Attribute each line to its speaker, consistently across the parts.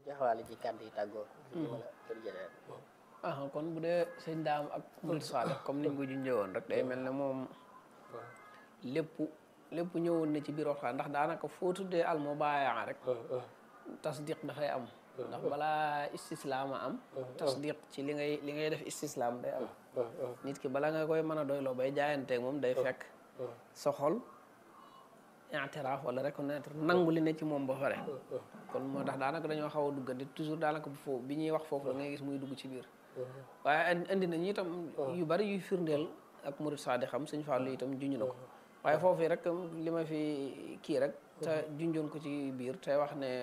Speaker 1: joxewaale ci kàddu yi tàggoo. ñu mën a jël jëlee.
Speaker 2: ah kon bu dee sëñ daam ak murid Saalix comme niñ ko junjee woon rek day mel ne moom lépp lépp ñëwoon na ci biir waxtaan ndax daanaka foo tuddee al mubaayaa rek tasdiq dafay am ndax balaa istislaama am tasdiq ci li ngay li ngay def istislaam day am nit ki bala nga koy mën a doyloo bay jaayanteeg moom day fekk sa xol i'tiraaf wala reconnaître nangu li ne ci moom ba pare kon moo tax daanaka dañoo xaw a duggante toujours daanaka bu foofu bi ñuy wax foofu la ngay gis muy dugg ci biir waaye indi nañu itam yu bari yuy firndeel ak murid saadi xam suñ fàllu itam junj na ko waaye foofu rek li ma fi kii rek te junjoon ko ci biir te wax ne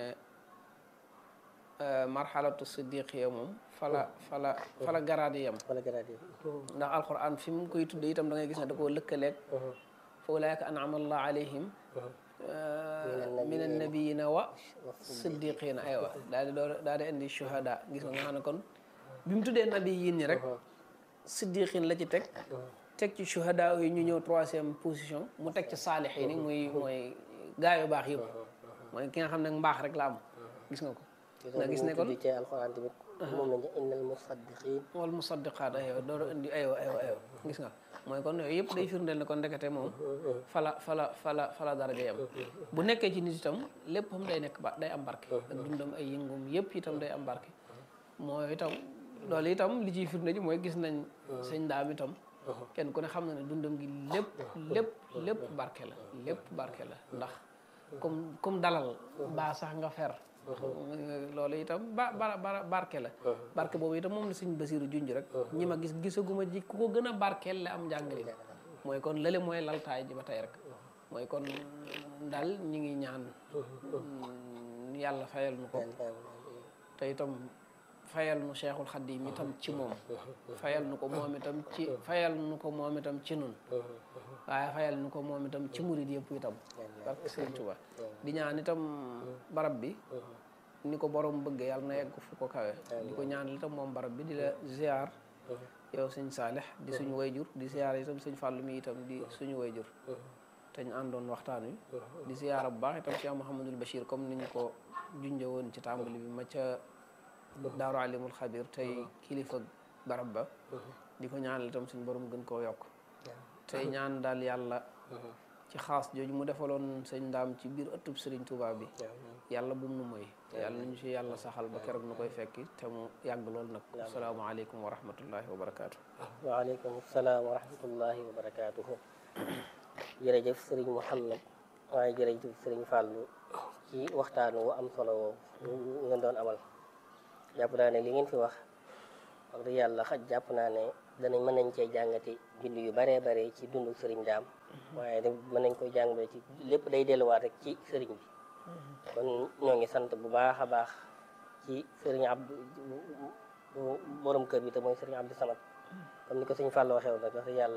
Speaker 2: marxalatu siddiqiya moom fala fala fala garaad yi yam
Speaker 1: wala garaat yi.
Speaker 2: ndax alquran fi mu koy tudde itam da ngay gis ne da koo lëkkaleeg fa ulaika an'ama allah alayhim min annabiyina wa siddiqina aywa daal di door daal di indi shuhada gis nga nga xam ne kon bi mu tuddee nabi yin ñi rek siddiqin la ci teg teg ci shuhada yi ñu ñëw troisième position mu teg ci saalihin yi muy mooy gaa yu baax yëpp mooy ki nga xam ne mbaax rek la am gis nga ko nga gis ne kon
Speaker 1: ci alxuraan tamit. moom lañ innal musaddiqin.
Speaker 2: wal musaddiqaat aywa door indi aywa aywa aywa gis nga mooy kon yooyu yëpp day firndeel ne kon ndekete moom fala fala fala fala daraja yam bu nekkee ci nit itam léppam day nekk ba day am barke ak dundam ay yëngum yëpp itam day am barke mooy itam loolu itam li ciy firnde ji mooy gis nañ sëñ daam itam kenn ku ne xam na ne dundam gi lépp lépp lépp barke la lépp barke la ndax comme comme dalal baa sax nga fer loolu itam ba ba barke la barke boobu itam moom la sëñ Basiiru junj rek ñi ma gis gisaguma ji ku ko gën a barkeel la am njàngale mooy kon lële mooy laltaay ji ba tey rek mooy kon daal ñi ngi ñaan yàlla fayal nu ko te itam fayal nu Cheikhul Xadim itam ci moom fayal nu ko moom itam ci fayal nu ko moom itam ci nun waaye fayal nu ko moom itam ci murid yëpp itam barke Sëriñ Tuubaa di ñaan itam barab bi ni ko borom bëgg yàlla na yegg fu ko kawe di ko ñaan itam moom barab bi di la ziar yow sëñ Saalix di suñu wayjur di ziar itam sëñ Fàllu mi itam di suñu wayjur te ñu àndoon waxtaan wi di ziar bu baax itam Cheikh Mouhamadul Bachir comme ni ñu ko junjee woon ci tàmbali bi ma ca daaru alimul xabir tey kilifa barab ba di ko ñaanal itam suñu borom gën koo yokk tey ñaan daal yàlla ci xaas jooju mu defaloon sëñ ndaam ci biir ëttub sëriñ Touba bi yàlla bu mu moy te yàlla nañu si yàlla saxal ba keroog nu koy fekki te mu yàgg lool nag asalaamaaleykum wa rahmatullahi wa barakaatu.
Speaker 1: waaleykum salaam wa rahmatullahi wa barakaatuhu jërëjëf sëriñ Mouhamed waaye jërëjëf sëriñ Fallou ci waxtaan wu am solo woowu ngeen doon amal jàpp naa ne li ngeen fi wax wax dëgg yàlla xaj jàpp naa ne danañ mën nañ cee jàngati bind yu baree bare ci dundu sëriñ daam waaye mën nañ koy jàngale ci lépp day delluwaat rek ci sëriñ bi kon ñoo ngi sant bu baax a baax ci sëriñ Abdou borom kër bi te mooy sëriñ Abdou Samad comme ni ko sëñ Fallou waxee woon rek wax dëgg yàlla